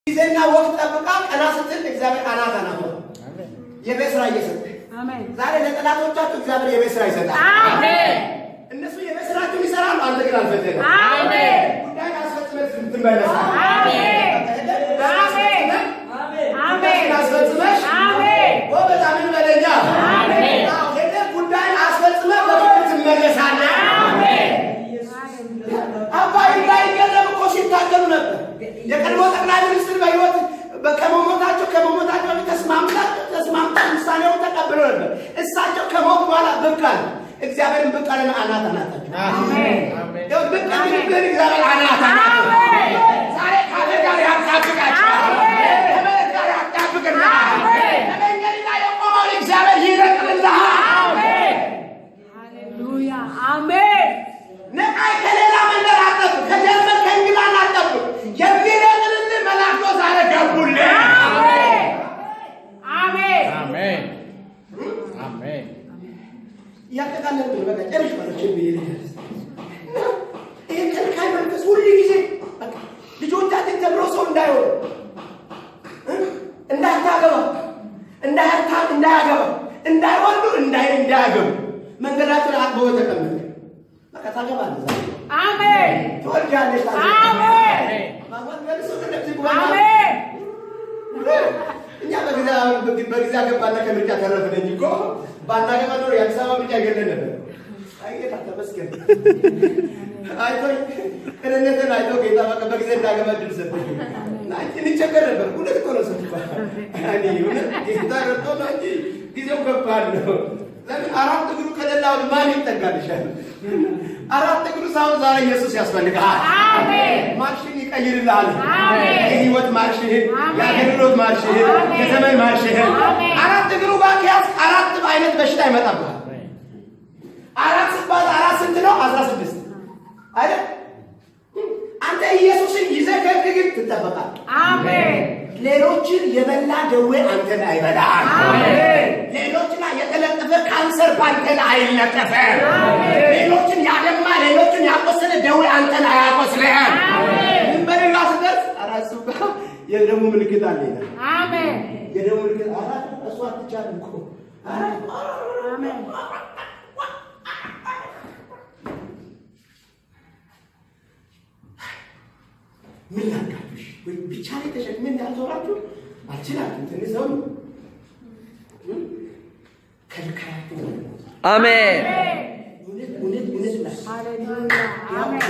ጊዜና ወቅት ጠብቃ ቀና ስትል እግዚአብሔር አናት አናት የቤት ስራ እየሰጠ አሜን ዛሬ ለጠላቶቻችሁ እግዚአብሔር የቤት ስራ ይሰጣል። አሜን እነሱ የቤት ስራቸውን ይሰራሉ፣ አንተ ግን አልፈለግም። አሜን ጉዳይ አስፈጽመህ ትመለሳለህ። አሜን አሜን አስፈጽመሽ አሜን ጎበዝ አሜን በለኛ። አሜን። አዎ፣ ሄደህ ጉዳይን አስፈጽመህ በፍቅር ትመለሳለህ። አባይ እንዳይገረም እኮ ሲታገሉ ነበር። የቀድሞ ጠቅላይ ሚኒስትር በህይወት ከመሞታቸው ከመሞታቸው በፊት ተስማምታቸው ተስማምተው ውሳኔውን ተቀብለው ነበር። እሳቸው ከሞት በኋላ ብቅ አለ። እግዚአብሔርን ብቅ አለና አናት አናታቸው ይኸው ብቅ የሚልብህን እግዚአብሔር አናት አናት ዛሬ ካለ ጋር ያጣብቃቸዋል። ከመሬት ጋር ያጣብቅልሃል። ከመንገድ ላይ የቆመውን እግዚአብሔር ይነቅልልሃል። ሃሌሉያ አሜን ነቃይ ከሌላ መንደር አጠብቅ፣ ከጀርመን ከእንግላንድ አጠብቅ። የሚነቅልልህ መላእክቶ ዛሬ ገቡልህ። አሜን አሜን አሜን እያጠቃለልኩ ነው። በቃ ጨርሼዋለሁ። ችግር የለም። ይሄ ከልካይ መንፈስ ሁል ጊዜ በቃ ልጆቻችን ተምሮ ሰው እንዳይሆኑ እ? እንዳታገባ እንዳያታ እንዳያገባ እንዳይወልዱ እንዳይ እንዳያገቡ መንገዳቸውን አጥበው ተቀመጠ። በቃ ታገባለህ፣ ዛሬ አሜን ትወልጃለሽ። አሜን ማግባት መልሶ እንደዚህ ጉባኤ አሜን እኛ በጊዜ በጊዜ አገባና ከምርጫ ተረፍን እንጂ እኮ ባናገባ ኖሮ የአዲስ አበባ ምርጫ ይገለን ነበር። አይ ጌታ ተመስገን። አይቶኝ ቅንነትን አይቶ ጌታ በቃ በጊዜ እንዳገባ ድል ሰጠኝ። እና እንቸገር ነበር። እውነት እኮ ነው ስትባ እኔ እውነት ጌታ ረድቶ ነው እንጂ ጊዜው ከባድ ነው። ለምን አራት እግሩ ከሌላው ማን ይጠጋልሻል? አራት እግሩ ሳይሆን ዛሬ ኢየሱስ ያስፈልግሃል። አሜን ማርሽን ይቀይርልሃል። አሜን። የህይወት ማርሽህን፣ አሜን። የአገልግሎት ማርሽህን፣ አሜን። የዘመን ማርሽህን አሜን። አራት እግሩ ጋር ከያዝክ አራት አይነት በሽታ ይመጣብሃል። አራት ሲባል አራት ስንት ነው? አስራ ስድስት አይደል? አንተ ኢየሱስን ይዘህ ከግግብ ትጠበቃል። አሜን ሌሎችን የበላ ደዌ አንተን አይበላል። አሜን ሌሎች ላይ የተለጠፈ ካንሰር በአንተን አይለጠፈም። ሌሎችን ያደማ ሌሎችን ያቆሰለ ደዌ አንተን አያቆስልህም። ምን በሌላ ስትደርስ ኧረ እሱ ጋር የደሙ ምልክት አለ ይላል። አሜን የደሙ ምልክት ኧረ እሱ አትቻልም እኮ ኧረ አሜን ምን ላድርጋችሁ? ወይ ብቻ ላይ ተሸክመን ያልዞራችሁ አልችላችሁም። ትንሽ ሰው ነው ከልካያችሁ አሜን እውነት እውነት እውነት ላ ሃሌሉያ አሜን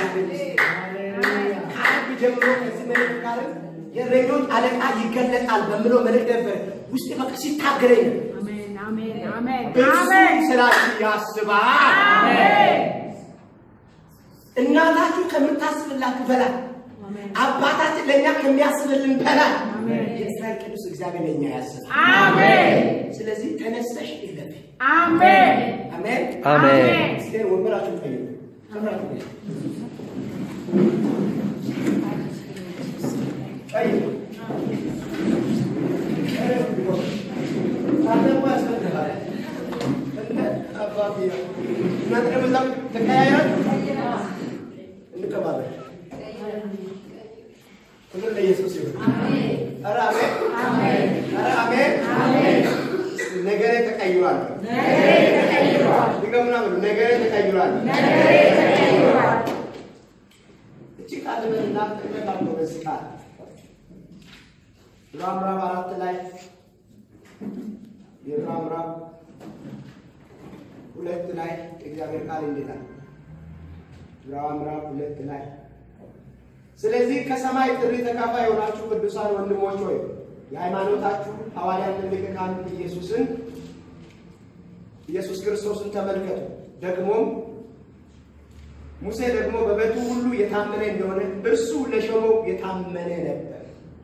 ከአብ ጀምሮ ከዚህ መልእክት ጋር የእረኞች አለቃ ይገለጣል በምለው መልእክት ነበር ውስጥ በቃ ሲታገረኝ ነው። አሜን አሜን አሜን እርሱ አሜን ስላችሁ ያስባል። አሜን እናታችሁ ከምታስብላችሁ በላይ አሜን አባታችን ለእኛ ከሚያስብልን በላይ አሜን። የእስራኤል ቅዱስ እግዚአብሔር ለእኛ ያስባል። አሜን ስለዚህ ተነስተሽ ይለፍ። አሜን አሜን። አሜን እስኪ ወንበራችሁን ቀይሩ። ወንበራችሁን ቀይሩ። ቀይሩ። አንተ እኮ ያስፈልግሃል። እንደ አባቴ ነው። እናንተ ደግሞ እዛ ተቀያይራችሁ እንቀባለን። ክብር ለኢየሱስ ይሁን። ኧረ አሜን። ኧረ አሜን። ነገሬ ተቀይሯል። ድገሙና በሉ ነገሬ ተቀይሯል። እቺ ቃል በልና ተቀበላችሁ በዚህ ቃል ዕብራውያን ምዕራፍ አራት ላይ የዕብራውያን ምዕራፍ ሁለት ላይ የእግዚአብሔር ቃል እንዴት አለ? ዕብራውያን ምዕራፍ ሁለት ላይ ስለዚህ ከሰማይ ጥሪ ተካፋይ የሆናችሁ ቅዱሳን ወንድሞች ሆይ የሃይማኖታችሁ ሐዋርያን ትልቅ ካህን ኢየሱስን ኢየሱስ ክርስቶስን ተመልከቱ። ደግሞም ሙሴ ደግሞ በቤቱ ሁሉ የታመነ እንደሆነ እርሱ ለሾመው የታመነ ነበር።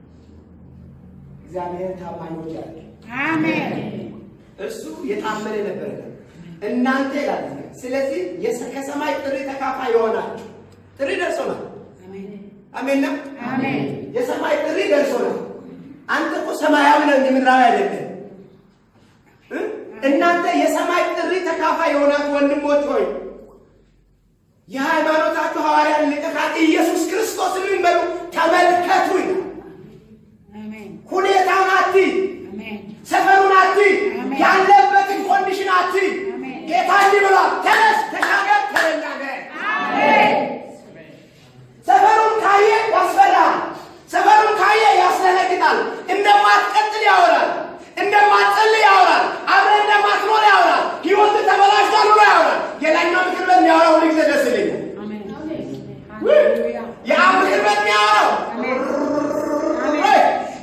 እግዚአብሔር ታማኞች ያለ አሜን እርሱ የታመነ ነበር። እናንተ ይላል። ስለዚህ የሰ- ከሰማይ ጥሪ ተካፋይ የሆናችሁ ጥሪ ደርሶናል። አሜን ነው። አሜን የሰማይ ጥሪ ደርሶናል። አንተ እኮ ሰማያዊ ነው እንጂ ምድራዊ አይደለም። እ? እናንተ የሰማይ ጥሪ ተካፋይ የሆናችሁ ወንድሞች ሆይ የሃይማኖታችሁ ሐዋርያን ሊቀ ካህን ኢየሱስ ክርስቶስን ምን በሉ ተመልከቱ ይላል።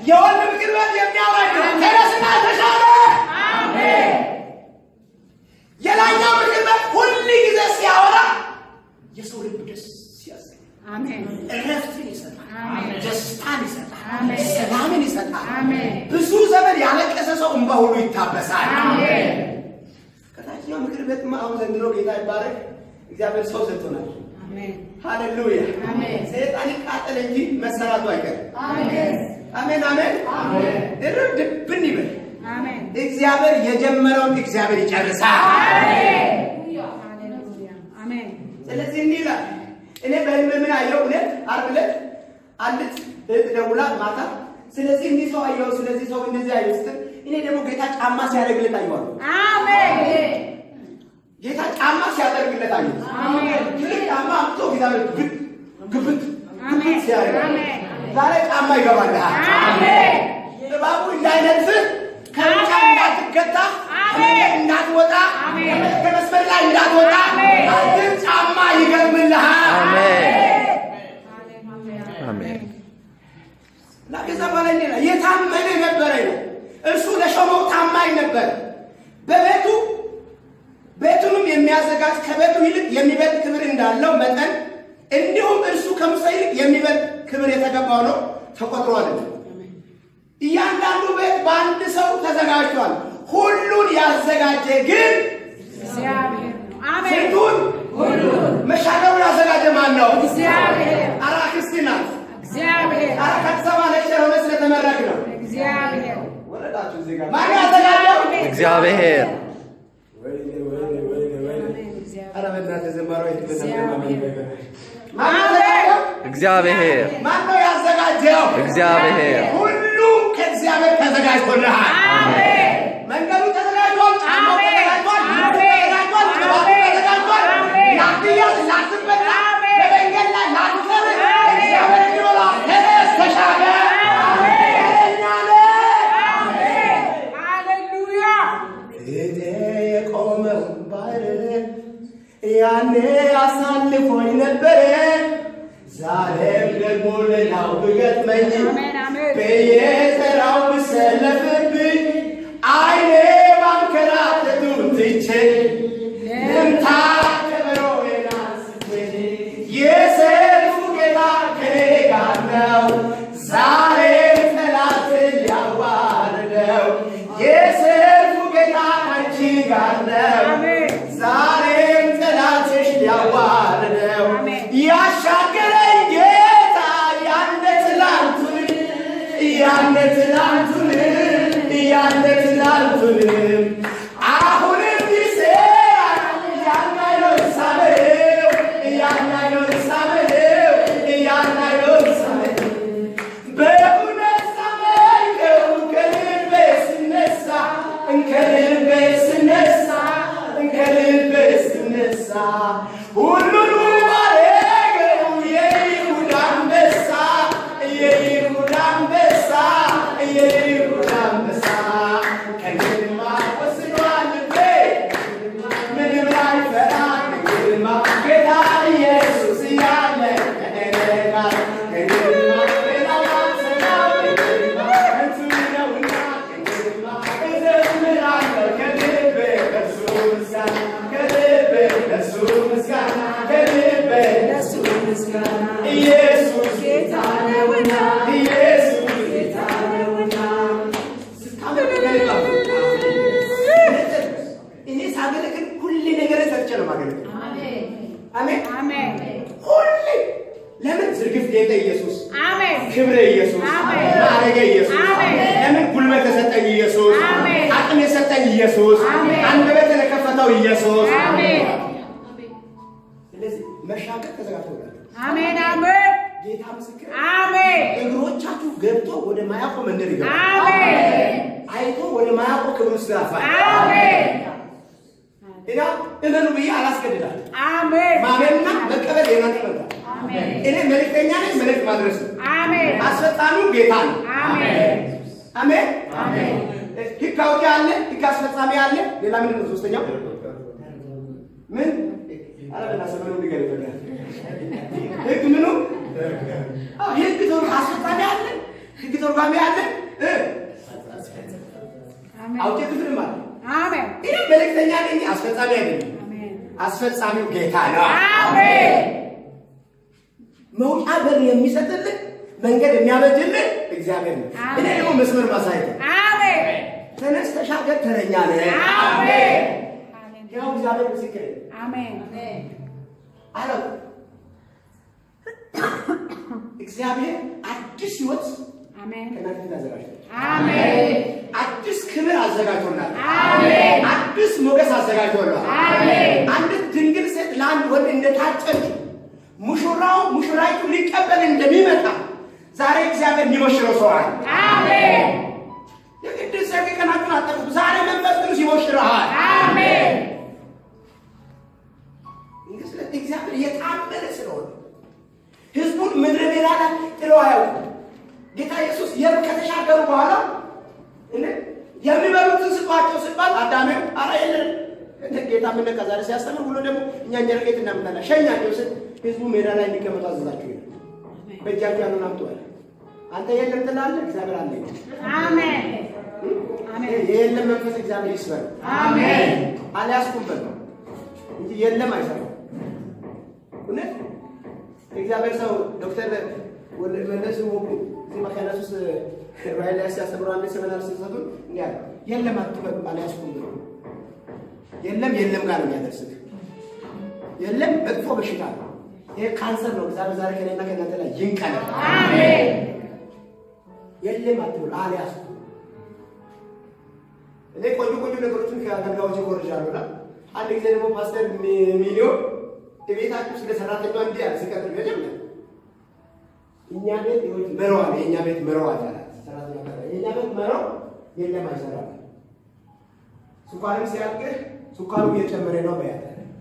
የወንድ ምክር ቤት የሚያወራኝ ነው። ተነስና ተሻለ። የላኛው ምክር ቤት ሁል ጊዜ ሲያወራ የሰው ልብ ደስ ያሰኛል። አሜን እረፍትን ይሰጣል፣ አሜን። ደስታን ይሰጣል፣ አሜን። ሰላምን ይሰጣል። አሜን ብዙ ዘመን ያለቀሰ ሰው እንባ ሁሉ ይታበሳል። አሜን ከታችኛው ምክር ቤትማ አሁን ዘንድሮ ጌታ ይባረክ እግዚአብሔር ሰው ሰጥቶናል። አሜን ሃሌሉያ አሜን። ሰይጣን ይቃጠል እንጂ መሰራቱ አይቀርም። አሜን አሜን አሜን ድርብ ድብን ይበል። አሜን እግዚአብሔር የጀመረውን እግዚአብሔር ይጨርሳል። ሃሌሉያ አሜን ስለዚህ እንዲህ ይላል። እኔ በህልም ምን አየሁ? እውነት ዓርብ ዕለት አንዲት እህት ደውላ ማታ ስለዚህ እንዲህ ሰው አየሁ፣ ስለዚህ ሰው እንደዚህ አየሁ ስትል እኔ ደግሞ ጌታ ጫማ ሲያደርግለት አየዋለሁ። አሜን ጌታ ጫማ ሲያደርግለት አየሁ። አሜን ትልቅ ጫማ አምጥቶ እግዚአብሔር ግብት ግብት አሜን ግብት ሲያደርግ አሜን ዛሬ ጫማ ይገባልሃል። አሜን እባቡ እንዳይነድፍህ ከሩጫ አሜን። እንዳትገታ አሜን። ከመንገድ እንዳትወጣ አሜን። ከመስመር ላይ እንዳትወጣ አሜን። አንድን ጫማ ይገርምልሃል። አሜን አሜን እና ከዛ በኋላ እንዲህ ነው የታመነ ነበረ ነው። እርሱ ለሾመው ታማኝ ነበር። በቤቱ ቤቱንም የሚያዘጋጅ ከቤቱ ይልቅ የሚበልጥ ክብር እንዳለው መጠን እንዲሁም እርሱ ከሙሴ ይልቅ የሚበልጥ ክብር የተገባው ነው ተቆጥሯል። እያንዳንዱ ቤት በአንድ ሰው ተዘጋጅቷል። ሁሉን ያዘጋጀ ግን እግዚአብሔር ነው አሜን ስንቱን መሻገሩን ያዘጋጀ ማን ነው? እግዚአብሔር አራ ክርስቲ ናት። እግዚአብሔር አራ ከአዲስ አበባ ሌክቸር ሆነ ስለተመረቅ ነው። እግዚአብሔር ወረዳችሁ እዚህ ጋር ማን ያዘጋጀው? እግዚአብሔር ወይኔ ወይኔ ወይኔ ወይኔ። አሜን እግዚአብሔር ኧረ በእናትህ ዘማሪዋ የት ብለህ እግዚአብሔር። ማን ያዘጋጀው? እግዚአብሔር ማን ነው ያዘጋጀው? እግዚአብሔር ሁሉ ከእግዚአብሔር ተዘጋጅቶልሃል። አሜን መንገዱ ተዘጋጅቷል። ጫማው አሜን። ተዘጋጅቷል። ልብሱ አሜን። ተዘጋጅቷል። ቅባቱ አሜን። ተዘጋጅቷል። አሜን። ላትያዝ፣ ላትበላ፣ አሜን። በመንገድ ላይ ላትቀር አሜን። እግዚአብሔር እንዲሆናል። ተነስ፣ ተሻገር። እኛ ነን። ሃሌሉያ ፊቴ የቆመው ባህር ያኔ አሳልፎኝ ነበረ። ዛሬም ደግሞ ሌላው ብገጥመኝ አሜን አሜን በየተራው ብሰለፍብኝ አይኔ ማንከራተቱን ትቼ ልምታ ከበሮዬን አንስቼ የሰልፉ ጌታ ከኔ ጋር ነው። ዛሬም ጠላትን ሊያዋርደው የሰልፉ ጌታ ከአንቺ ጋር ነው። አሜን ዛሬም ጠላትሽ ሊያዋርደው አሜን። ያሻገረኝ ጌታ ያነ ትላንቱን ያነ ትላንቱን ያነ ትላንቱን አሁንም ይሰራል ያን አይኖር ሳበው ያን አይኖር ሳበው ያን አይኖር ሳበው በእውነት ሳመልከው ከልቤ ስነሳ ከልቤ ስነሳ ከልቤ ስነሳ ሁሉን ውብ አደረገው የይሁዳ አንበሳ የይሁዳ አንበሳ የይሁዳ አንበሳ ከግርማ ወስኗል ልቤ ምንም አይፈራ ከግርማ ጌታ ኢየሱስ እያለ ከእኔ ጋር ከግርማ ሌላው አልሰማም ከግርማ ከንቱ ነውና ከግርማ እዘምራለሁ ከልቤ ለእርሱ ምስጋና ከልቤ ለእርሱ ምስጋና ከልቤ ለእርሱ ምስጋና ኢየሱስ ጌታ ነውና ኢየሱስ ጌታ ነውና እኔ ሳገለግል ሁሌ ነገር ሰርቼ ነው ማገለግል። አሜን አሜን ሁሌ ለምን ዝርግፍ ጌጠ ኢየሱስ አሜን ክብረ ኢየሱስ አሜን። ማዕረገ ኢየሱስ አሜን። ለምን ጉልበት የሰጠኝ ኢየሱስ አሜን። አቅም የሰጠኝ ኢየሱስ አሜን። አንደበት የከፈተው ኢየሱስ አሜን ስለዚህ መሻገር ተዘጋጅቶላል አሜን አሜን ጌታ ምስክር አሜን እግሮቻችሁ ገብቶ ወደ ማያውቀው መንደር ይገባል አሜን አይቶ ወደ ማያውቀው ክብር ውስጥ ያልፋል አሜን እና እመኑ ብዬ አላስገድዳል አሜን ማመንና መቀበል የናንተ መብት አሜን እኔ መልእክተኛ ነኝ መልእክት ማድረስ ነው አሜን አስፈጻሚው ጌታ ነው አሜን አሜን አሜን ህግ አውጪ አለ ህግ አስፈጻሚ አለ ሌላ ምንድን ነው ሶስተኛው ምን አረ በእናትህ ሰመኑ ንገር ይፈልጋል ህግ ምኑ አዎ፣ ህግ ተወ- አስፈጻሚ አለ ህግ ተርጓሚ አለ አሜን። አውቄ ክፍልም አለ። አሜን ይህ መልእክተኛ ነኝ፣ አስፈጻሚ አይደለም። አሜን አስፈጻሚው ጌታ ነው። አሜን መውጫ በር የሚሰጥልን መንገድ የሚያበጅልን እግዚአብሔር ነው። አሜን። እኔ ደግሞ መስመር ማሳየት ነው። አሜን ተነስ ተሻገር፣ ተረኛ ነህ። አሜን ያው እግዚአብሔር ምስክር አሜን አለው። እግዚአብሔር አዲስ ህይወት አሜን ከእናንተ ፊት አዘጋጅቷል። አሜን አዲስ ክብር አዘጋጅቶናል። አሜን አዲስ ሞገስ አዘጋጅቶናል። አሜን አንዲት ድንግል ሴት ለአንድ ወንድ እንደታጨች ሙሽራው ሙሽራይቱ ሊቀበል እንደሚመጣ ዛሬ እግዚአብሔር የሚሞሽረው ሰው አለ። አሜን የግድ ሰርግ ቀናችሁን አጠብቁ። ዛሬ መንፈስ ቅዱስ ይሞሽረሃል። አሜን እንግዲህ ስለ እግዚአብሔር የታመነ ስለሆነ ህዝቡን ምድረ በዳ ላይ ጥሎ አያውቁም። ጌታ ኢየሱስ የም ከተሻገሩ በኋላ እነ የሚበሉትን ስጧቸው ሲባል አዳሜ አራ የለን እንደ ጌታ ምን ነካ ዛሬ ሲያስተምር ብሎ ደግሞ እኛ እንጀራ ከየት እናምጣለን? ሸኛቸው ስል ህዝቡ ሜዳ ላይ እንዲቀመጡ አዘዛቸው ይላል። በእጃቸው ያሉን አምጡ አለ። አንተ የለም ትላለህ፣ እግዚአብሔር አለ ይላል። አሜን አሜን የለም መንፈስ እግዚአብሔር ይስበር አሜን አልያዝኩበት ነው እንጂ የለም አይሰራም። እውነት እግዚአብሔር ሰው ዶክተር ወለ- መለስ ወቁ እዚህ መካናት ውስጥ ራይ ላይ ሲያስተምሩ አንድ ሰመናር ሲሰጡን እንዲህ አለ፣ የለም አትበሉ አልያዝኩም ብሎ የለም የለም ጋር ነው የሚያደርስህ። የለም መጥፎ በሽታ ነው። ይሄ ካንሰር ነው። እግዚአብሔር ዛሬ ከእኔና ከእናንተ ላይ ይንቀላል። አሜን የለም አትበሉ አልያዝኩም እኔ ቆንጆ ቆንጆ ነገሮችን ከአገልጋዮች ይኮርጃሉ እና አንድ ጊዜ ደግሞ ፓስተር ሚ- ሚሊዮን ቤታችሁ ስለ ሰራተኛ እንዲህ ያለ ሲቀጥል መጀመር እኛ ቤት ይኸውልህ መረዋ ነው የእኛ ቤት መረዋ አላት ሰራተኛ ጋር የእኛ ቤት መረው የለም አይሰራም ስኳርም ሲያልቅህ ስኳሩ እየጨመረ ነው በያት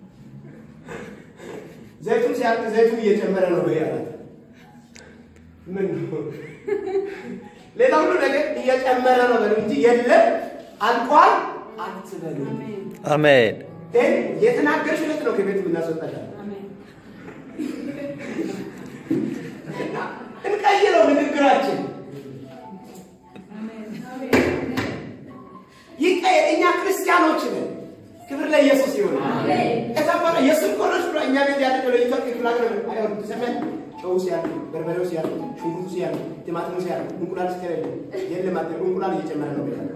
ዘይቱ ሲያልቅ ዘይቱ እየጨመረ ነው በያት ምን ነው ሌላ ሁሉ ነገር እየጨመረ ነው በሉ እንጂ የለም አልቋል አትበሉ። አሜን ግን የተናገርሽ እውነት ነው ከቤት የምናስወጣሻል። አሜን እና እንቀይረው ንግግራችን ይቀየር። እኛ ክርስቲያኖች ነን። ክብር ለኢየሱስ ይሁን። ከዛ በኋላ የእሱን ቆሎች ብሎ እኛ ቤት ያለ ለይቶ ክፍል ሀገር አይሆን ተሰማኝ ጨው ሲያልቅ፣ በርበሬው ሲያልቅ፣ ሽንኩርቱ ሲያልቅ፣ ቲማቲሙ ሲያልቅ፣ እንቁላል ሲከረል የለም አትበሉ። እንቁላል እየጨመረ ነው ብላ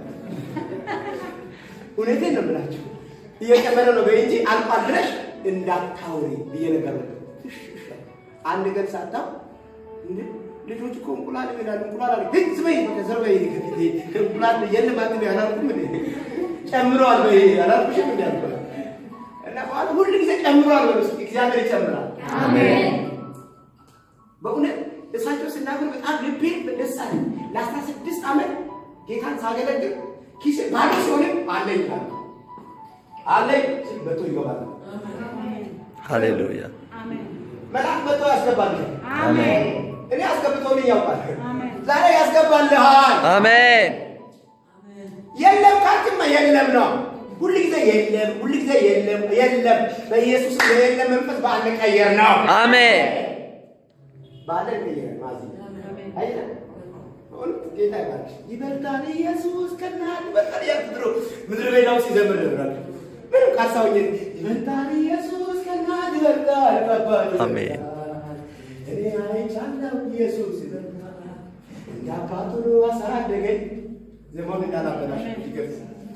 እውነቴን ነው የምላቸው እየጨመረ ነው በይ እንጂ አልቋል ብለሽ እንዳታውሪ ብዬ ነገር ነው። አንድ ቀን ሳታው እንዴ ልጆች እኮ እንቁላል ይላሉ እንቁላል አለ ግን ዝበይ ከዘር በይ ከፊቴ እንቁላል የለም አትበይ አላልኩም እንዴ ጨምረዋል በይ አላልኩሽም እንዴ አልኩ እና በኋላ ሁሉ ጊዜ ጨምረዋል በሉ እስኪ እግዚአብሔር ይጨምራል አሜን በእውነት እሳቸው ስናገር በጣም ልቤ ደስ አለ ለአስራ ስድስት ዓመት ጌታን ሳገለግል ኪሴ ባዶ ሲሆንም አለኝ አለ አለኝ ስል መቶ ይገባል ሃሌሉያ አሜን መልአክ መቶ ያስገባል አሜን እኔ አስገብቶልኝ ያውቃል አሜን ዛሬ ያስገባልሃል አሜን የለም ካልክማ የለም ነው ሁል ጊዜ የለም ሁል ጊዜ የለም የለም በኢየሱስ የለም መንፈስ በአንድ ቀየር ነው አሜን በአንድ ቀየር ማዚ አይደለም በእውነት ጌታ ይባርክሽ ይበልጣል ኢየሱስ ከናት ይበልጣል እያልኩ ድሮ ምድረ በዳው ሲዘምር ነበር ምንም ካሳውኝ ይበልጣል ኢየሱስ ከናት ይበልጣል ከባድ ይበልጣል። አሜን። እኔ አይቻለሁ ኢየሱስ ይበልጣል እንደ አባቱ አሳደገኝ ዘመን እንዳላበላሽ ይገልጽ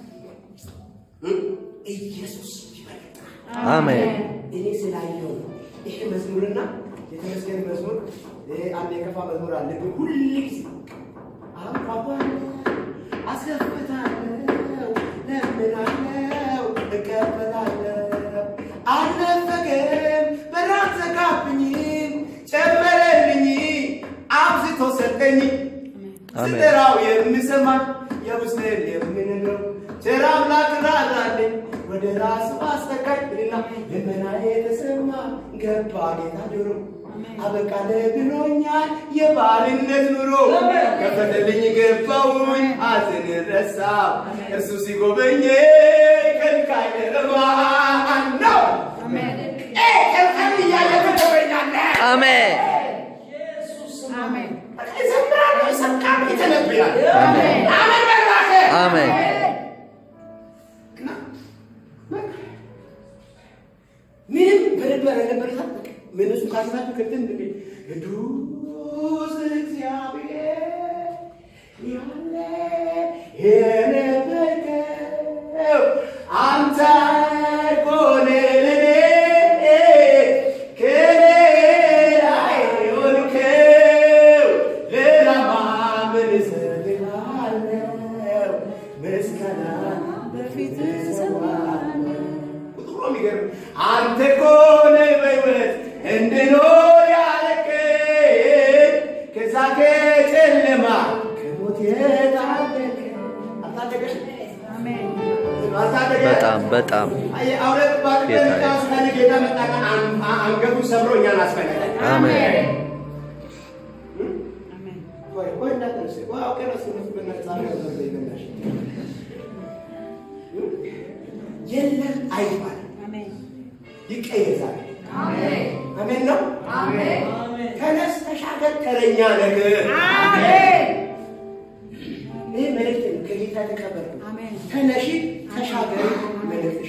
ኢየሱስ ይበልጣል አሜን እኔ ስላየው ነው። ይሄ መዝሙርና የተመስገን መዝሙር ይሄ አንድ የከፋ መዝሙር አለ። ግን ሁል ጊዜ አንኳኳለሁ፣ አስከፍታለሁ፣ ለምናለሁ፣ እቀበላለሁ። አልነፈገም፣ በራን ዘጋብኝም፣ ጨመረልኝ፣ አብዝቶ ሰጠኝ። አሜን። ስጠራው የምሰማኝ የውስጤን የምንለው ቸር አምላክ ራራልኝ ወደ ራሱ አስጠጋኝ ብልና ልመናዬ ተሰማ ገባ ጌታ ጆሮ አበቃለ ብሎኛል የባርነት ኑሮ ከፈተልኝ ገባውኝ ሐዘን ረሳው እርሱ ሲጎበኘ ከልካይ ረማን ነው እ ከልካይ እያየ ትጎበኛለህ አሜን አሜን ይዘምራል ይሰብካል ይተነብያል አሜን አሜን በላከ አሜን ክትን ቅዱስ እግዚአብሔር ያለ የነበርከው አንተ ኮነኔ ከኔ ላይ የሆንከው ሌላ ማምን እሰግዳለሁ ምስጋና በፊት እሰዋለሁ። ቁጥሩ ነው የሚገርም። አንተ እኮ ነህ በሕይወት እንድኖር ያደረግከኝ ከዛ ከጨለማ ከሞት የታደገኝ አልታደገሽ? አልታደገሽ? በጣም በጣም አየህ፣ አሁን ባቅ ጌታዬ። በሚቃ ውስጥ ጌታ መጣ ቀን አን- አንገቱን ሰብሮ እኛን አስፈለገ። አሜን ቆይ ቆይ እንዳትነሱ። ቆይ አውቄ ነው ስሜት በነፃ ነው ያደረገኝ በእናትሽ። የለም አይባልም፣ ይቀየር ዛሬ። አሜን ነው። ተነስ ተሻገር፣ ተረኛ ነገር ይህ መልእክት ነው ከጌታ የተቀበልኩት። ተነሺ ተሻገሪ መልእክትሽ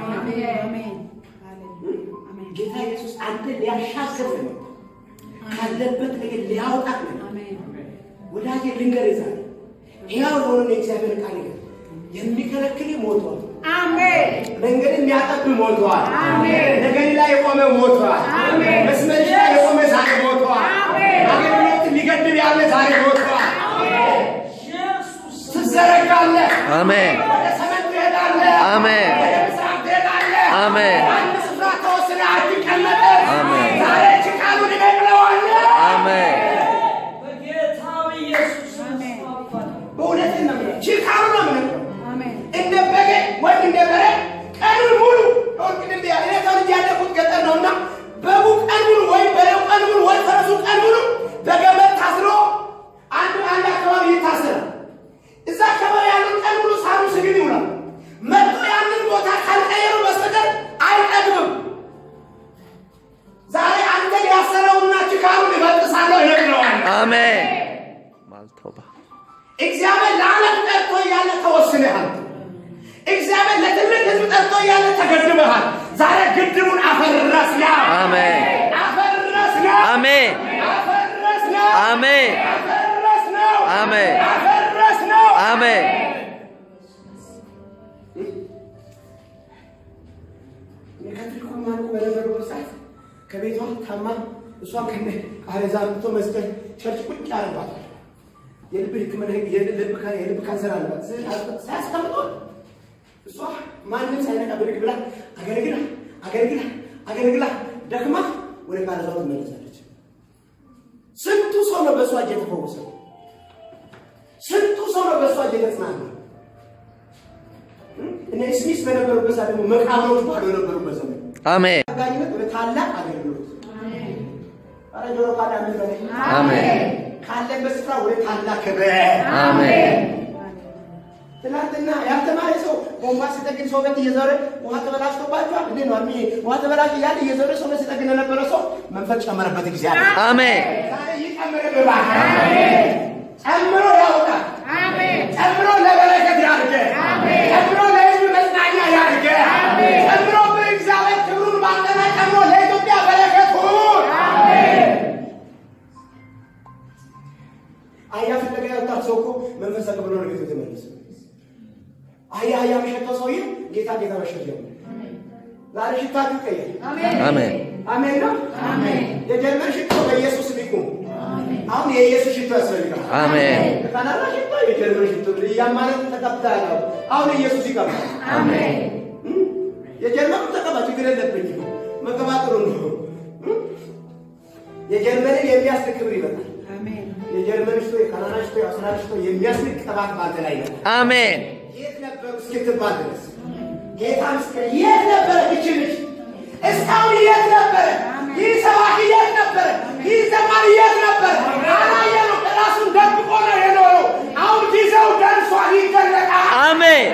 ጌታ ኢየሱስ አንተ ሊያሻግር ነው ካለበት ነገር ሊያወጣት ነው። ወዳጄ ልንገርህ ዛሬ ሕያው የሆነውን የእግዚአብሔር ቃል ይገር የሚከለክል ሞቷል። መንገድ የሚያጠብ ሞቷል። ነገር ላይ የቆመ ሞቷል። መስመርሽ ላይ የቆመ ዛሬ ሞቷል። አገልግሎት ሊገድብ ያለ ዛሬ ሞቷል። ትዘረጋለህ። አሜን ወደ ሰሜን ትሄዳለህ። አሜን ወደ ምስራቅ ትሄዳለህ። አሜን በአንድ ስፍራ ተወስነህ አትቀመጥም። አሜን። ዛሬ ችቃሉን እነቅለዋለሁ። አሜን በእውነቴን ነው የምልህ፣ ችካሉ ነው የምነግርህ። እንደ በጌ ወይም እንደ በሬ ቀኑን ሙሉ ወርቅን እንዲ እኔ ተወልጄ ያደግኩት ገጠር ነውና በጉ ቀን ሙሉ ወይም በሬው ቀን ሙሉ ወይም ፈረሱ ቀን ሙሉ በገመድ ታስሮ አንዱ አንድ አካባቢ ይታሰራል። እዛ አካባቢ ያለው ቀን ሙሉ ሳሩ ስግድ ይውላል። መጥቶ ያንን ቦታ ካልቀየሩ በስተቀር አይጠግብም። ዛሬ አንተን ያሰረውና ችካሉን እበጥሳለሁ፣ እነቅለዋለሁ። አሜን ማልቶባ እግዚአብሔር ለዓለም ጠርቶ እያለ ተወስነሃል። እግዚአብሔር ለትልቅ ሕዝብ ጠርቶ እያለ ተገድበሃል። ዛሬ ግድቡን አፈረስነው። አሜን አፈረስነው። አሜን አፈረስነው። አሜን አፈረስነው። አሜን አፈረስነው። አሜን የካቶሊክ ማርኩ በነበሩበት ሰዓት ከቤቷ ታማ እሷን ከነ አረዛ ምቶ መስቀል ቸርች ቁጭ አርጓታል። የልብ ሕክምና የልብ ካ- የልብ ካንሰር አለባት። ሳያስቀምጦ እሷ ማንም ሳይነቃ ብድግ ብላ አገልግላ አገልግላ አገልግላ ደክማ ወደ ካረዛው ትመለሳለች። ስንቱ ሰው ነው በእሷ እጅ የተፈወሰው? ስንቱ ሰው ነው በእሷ እጅ የተጽናና? እነ ስሚስ በነበሩበት ሰዓት ደግሞ መቃብሮች ባዶ የነበሩበት ዘመን አሜን አጋኝነት ወደ ታላቅ አገልግሎት ኧረ ጆሮ ካለ አሜን በለኝ። አሜን ካለበት ስፍራ ወደ ታላቅ ክብር አሜን ትናንትና ያልተማረ ሰው ቦምባ ሲጠግን ሰው ቤት እየዞረ ውሃ ተበላሽቶባቸዋል እንዴ ነው አሚ ውሃ ተበላሽ እያለ እየዞረ ሰው ቤት ሲጠግን የነበረ ሰው መንፈስ ጨመረበት ጊዜ አለ። አሜን ዛሬ ይጨምርብህ እባክህ። ጨምሮ ያውጣል። ጨምሮ ለበረከት ያድርገህ። ጨምሮ ለሕዝብ መጽናኛ ያድርገህ። ጨምሮ በእግዚአብሔር ክብሩን ባንተና ጨምሮ ለኢትዮጵያ በረከት ሁን። አህያ ፍለጋ ያወጣው ሰው እኮ መንፈስ ተቀብሎ ነው ቤቱ የተመለሰ። አህያ አህያ የሚሸተው ሰውዬ ጌታ ጌታ መሸት ጀመረ። ዛሬ ሽታችሁ ይቀየር። አሜን አሜን ነው። የጀርመን ሽቶ በኢየሱስ ሊቁም። አሁን የኢየሱስ ሽቶ ያስፈልጋል። አሜን ካናዳ ሽቶ የጀርመን ሽቶ እያማረት ተቀብተሃል። አሁን ኢየሱስ ይቀባል። የጀርመኑ ተቀባ፣ ችግር የለብኝም። መቀባት ጥሩ ነው። የጀርመንን የሚያስልክ ክብር ይመጣል። የጀርመን ሽቶ፣ የካናዳ ሽቶ፣ የአውስትራሊያ ሽቶ የሚያስልክ ቅባት ባንተ ላይ ይመጣል። አሜን የት ነበሩ እስክትባል ድረስ ጌታ ምስክር የት ነበረ? እች ልጅ እስካሁን የት ነበረ? ይህ ሰባኪ የት ነበረ? ይህ ዘማሪ የት ነበረ? አላየነው። ራሱን ደብቆ ነው የኖረው። አሁን ጊዜው ደርሷል፣ ይገለጣል። አሜን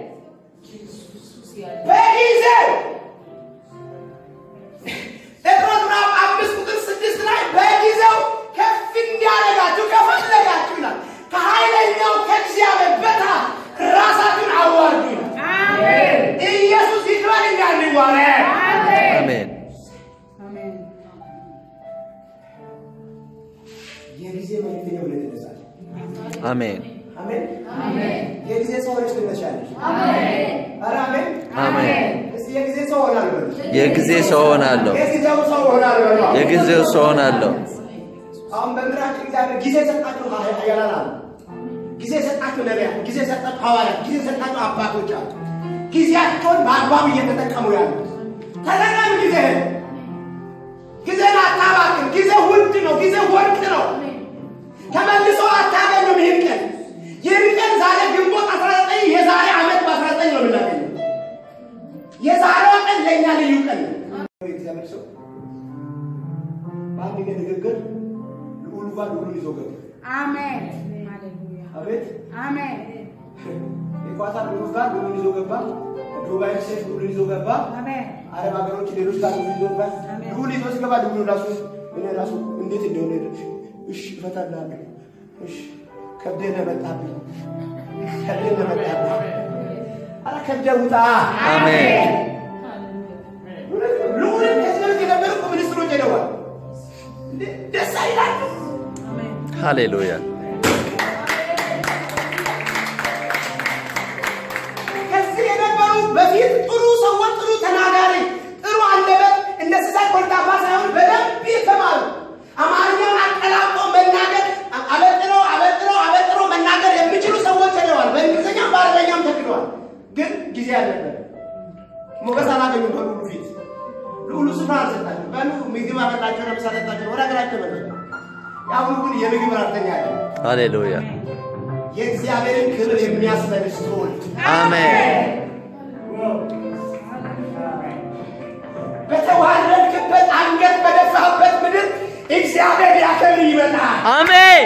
በጊዜው ጴጥሮስ ምዕራፍ አምስት ቁጥር ስድስት ላይ በጊዜው ከፍ እንዲያደርጋችሁ ከፈለጋችሁ ይላል ከኃይለኛው ከእግዚአብሔር በታች ራሳችሁን አዋርዱ ይላል። ኢየሱስ ይክበር እንዳንዋረድ አሜን አሜን አሜን የጊዜ ሰው ሆነች ትነሻለሽ። ኧረ አሜን አሜን። እስቲ የጊዜ ሰው ሆናለሁ በሉ። የጊዜ ሰው ሆናለሁ። የጊዜው ሰው ሆናለሁ በሉ። የጊዜው ሰው ሆናለሁ። አሁን በምድራችን እግዚአብሔር ጊዜ ሰጣችሁ ኃያላን አሉ። ጊዜ ሰጣችሁ ነቢያት፣ ጊዜ ሰጣችሁ ሐዋርያት፣ ጊዜ ሰጣችሁ አባቶች አሉ። ጊዜያቸውን በአግባቡ እየተጠቀሙ ያሉ ተጠቀም ጊዜህን። ጊዜን አታባክን። ጊዜ ውድ ነው። ጊዜ ወርቅ ነው። ተመልሶ አታገኙም ይህን ቀን። ይህን ቀን ዛሬ ግንቦት 19 የዛሬ ዓመት በ19 ነው የምናገኘው። የዛሬዋ ቀን ለእኛ ልዩ ቀን ነው። የእግዚአብሔር ሰው በአንድ ቀን ንግግር ልዑሉ ጋር ልዑሉን ይዞ ገባ። አሜን ሃሌሉያ አቤት አሜን የኳታር ልዑል ጋር ልዑሉን ይዞ ገባ። ዱባይ ሴት ልዑሉን ይዞ ገባ። አሜን አረብ ሀገሮች ሌሎች ጋር ልዑል ይዞ ገባ። አሜን። ልዑል ይዞ ሲገባ ልዑሉ ራሱ እኔ ራሱ እንዴት እንደሆነ እሺ እፈታልሃለሁ። እሺ ከብደህ ነው መጣብኝ፣ ከብደህ ነው መጣብኝ። ኧረ ከብደህ ውጣ። አሜን ልዑልን ከዚህ በፊት የነበሩ እኮ ሚኒስትሮች ሄደዋል። እንዴ ደስ አይላችሁ? አሜን ሃሌሉያ ከዚህ የነበሩ በፊት ጥሩ ሰዎች፣ ጥሩ ተናጋሪ፣ ጥሩ አንደበት እንደ ስሳይ ኮልታፋ ሳይሆን በደንብ የተማሩ አማርኛውን አቀላምጦ መናገር አበጥሮ አበጥሮ አበጥሮ መናገር የሚችሉ ሰዎች ሄደዋል። በእንግሊዝኛም በአረበኛም ተክደዋል። ግን ጊዜ አልነበር። ሞገስ አላገኙም በልዑሉ ፊት። ልዑሉ ስፍራ አልሰጣቸው። በሉ ምግብ አበላቸው፣ ለምሳ ሰጣቸው፣ ወደ ሀገራቸው መለሱ። የአሁኑ ግን የምግብ ራተኛ አለ። ሃሌሉያ የእግዚአብሔርን ክብር የሚያስመልስ ትውልድ አሜን በተዋረድክበት አንገት በደፋበት ምድር እግዚአብሔር ሊያከብር ይመጣል። አሜን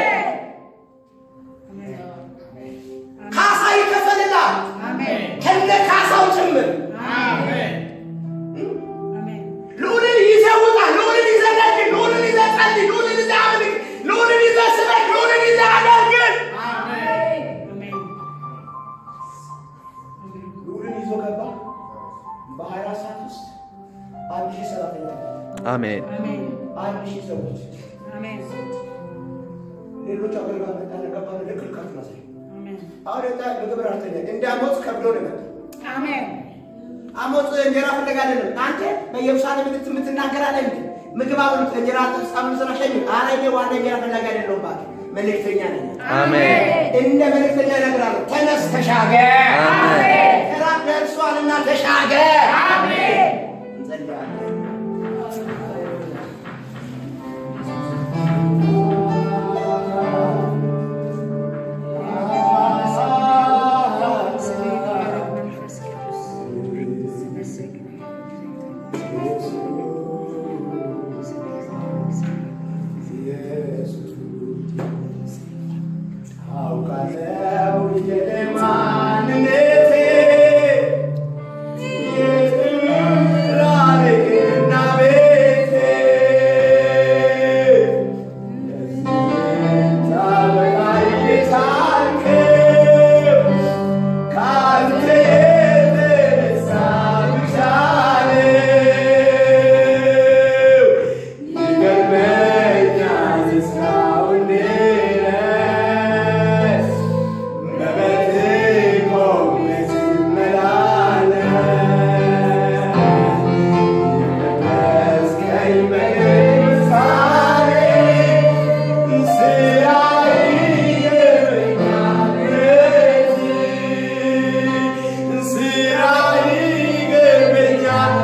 ካሳ ይከፈልላል አሜን ከነ ካሳው ጭምር። አሜን ልዑልን ይዘህ ውጣ፣ ልዑልን ይዘህ ነግድ፣ ልዑልን ይዘህ ጸልይ፣ ልዑልን ይዘህ አምልክ፣ ልዑልን ይዘህ ስበክ፣ ልዑልን ይዘህ አገልግል። አሜን ልዑልን ይዞ ገባ። በሀያ አራት ሰዓት ውስጥ አንድ ሺህ ሰራተኛ አሜን አሜን አንድ ሺህ ሰዎች አሜን ሌሎች አገልጋዮች መጣና ገባ ልክል ከፍ መሳይ አሜን አሁን የታ በግብር አርተኛ እንደ አሞጽ ከብዶ ነው የመጣው። አሜን አሞጽ እንጀራ ፍለጋ አይደለም። አንተ በኢየሩሳሌም ምት የምትናገር አለ እንዴ? ምግብ አብሉት እንጀራ ሳምን ስራ ሸኝ። ኧረ እኔ ዋና እንጀራ ፍለጋ አይደለሁም እባክህ መልእክተኛ ነኝ። አሜን እንደ መልእክተኛ እነግርሃለሁ። ተነስ ተሻገር። አሜን ተራብ ደርሷልና ተሻገር። አሜን እንጸልያለን። መንፈስ ቅዱስ አውቃለሁ የማንነቴ የጥራሬና ቤቴ ታበላይ የቻልከው ከአንተ የተነሳ ብቻ ነው። ይገርመኛል እስካሁን ድረስ በቤትህ ቆሜ ስመላለስ የቀደስከኝ በምሳሌ ስራህ ይገርመኛል ምሕረትህ ስራህ ይገርመኛል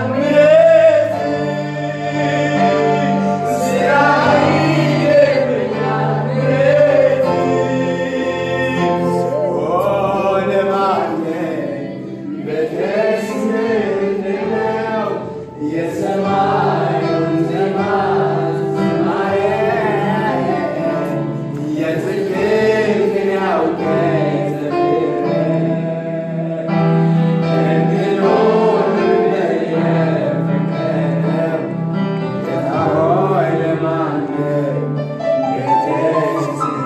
ምሕረትህ ስራህ ይገርመኛል ምሕረትህ ሆነ ማነኝ በደስ ምንለው የሰማዩን ዜማ ዝማሬ የጽድቅህን ያውቀኝ ዘምሬ እንድኖር እንደየፈቀደው ጌታ ሆይ ለማንም በደስ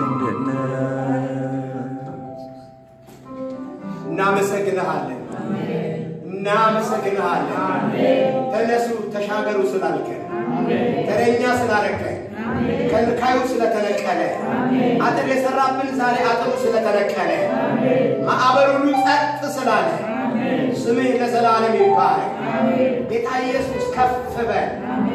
እናመሰግንሃለን እናመሰግንሃለን። ተነሱ ተሻገሩ ስላልከን ተረኛ ስላረከን ከልካዩ ስለተነቀለ፣ አጥር የሰራብን ዛሬ አጥሩ ስለተነቀለ፣ ማዕበል ሁሉ ጸጥ ስላለ ስምህ ለዘላለም ይባረክ። ጌታ ኢየሱስ ከፍ በል።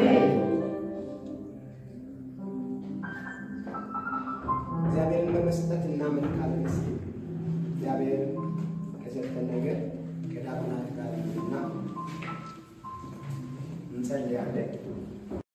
እግዚአብሔርን በመስጠት እናመልካለን። እስኪ እግዚአብሔር ከሰጠን ነገር ከዳግማት ጋር እና እንጸልያለን።